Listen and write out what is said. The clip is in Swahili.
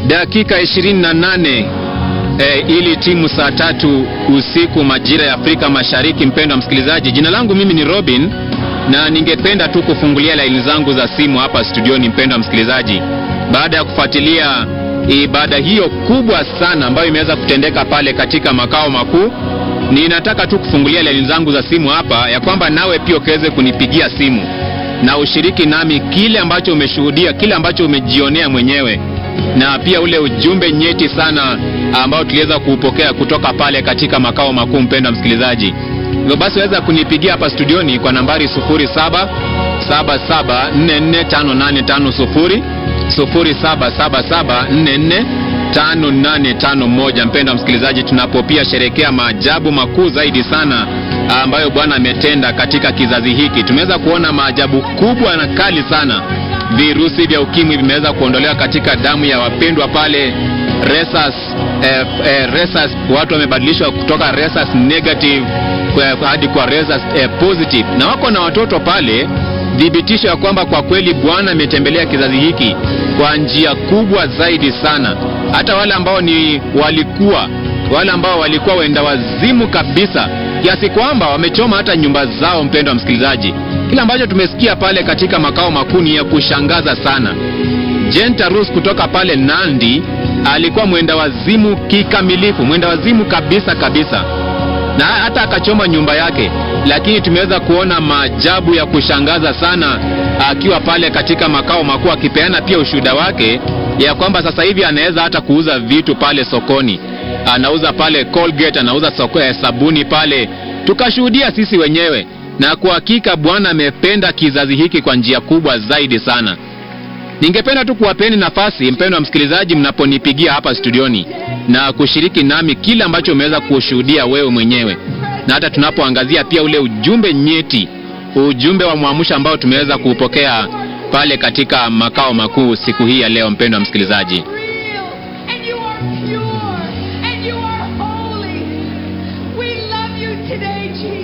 dakika 28 e, ili timu saa tatu usiku majira ya Afrika Mashariki. Mpendwa msikilizaji, jina langu mimi ni Robin na ningependa tu kufungulia laini zangu za simu hapa studioni, mpendwa msikilizaji, baada ya kufuatilia ibada hiyo kubwa sana ambayo imeweza kutendeka pale katika makao makuu. Ninataka tu kufungulia laini zangu za simu hapa ya kwamba nawe pia ukaweze kunipigia simu na ushiriki nami kile ambacho umeshuhudia, kile ambacho umejionea mwenyewe, na pia ule ujumbe nyeti sana ambao tuliweza kuupokea kutoka pale katika makao makuu. Mpendwa msikilizaji, hivyo basi waweza kunipigia hapa studioni kwa nambari 0777445850 0777445851. Mpendwa msikilizaji, tunapopia sherekea maajabu makuu zaidi sana ambayo Bwana ametenda katika kizazi hiki. Tumeweza kuona maajabu kubwa na kali sana. Virusi vya ukimwi vimeweza kuondolewa katika damu ya wapendwa pale Resas, eh, eh, Resas, watu wamebadilishwa kutoka Resas negative kwa, hadi kwa Resas eh, positive, na wako na watoto pale thibitisho ya kwamba kwa kweli Bwana ametembelea kizazi hiki kwa njia kubwa zaidi sana. Hata wale ambao ni walikuwa wale ambao walikuwa wenda wazimu kabisa kiasi kwamba wamechoma hata nyumba zao. Mpendwa msikilizaji, kile ambacho tumesikia pale katika makao makuu ni ya kushangaza sana. Jenta Rus kutoka pale Nandi alikuwa mwenda wazimu kikamilifu, mwenda wazimu kabisa kabisa na hata akachoma nyumba yake, lakini tumeweza kuona maajabu ya kushangaza sana akiwa pale katika makao makuu, akipeana pia ushuhuda wake ya kwamba sasa hivi anaweza hata kuuza vitu pale sokoni, anauza pale Colgate, anauza soko ya sabuni pale, tukashuhudia sisi wenyewe, na kwa hakika Bwana amependa kizazi hiki kwa njia kubwa zaidi sana. Ningependa tu kuwapeni nafasi, mpendwa msikilizaji, mnaponipigia hapa studioni na kushiriki nami kile ambacho umeweza kushuhudia wewe mwenyewe, na hata tunapoangazia pia ule ujumbe nyeti, ujumbe wa mwamsho ambao tumeweza kuupokea pale katika makao makuu siku hii ya leo. Mpendwa msikilizaji, and you are pure and you are holy. We love you today, Jesus.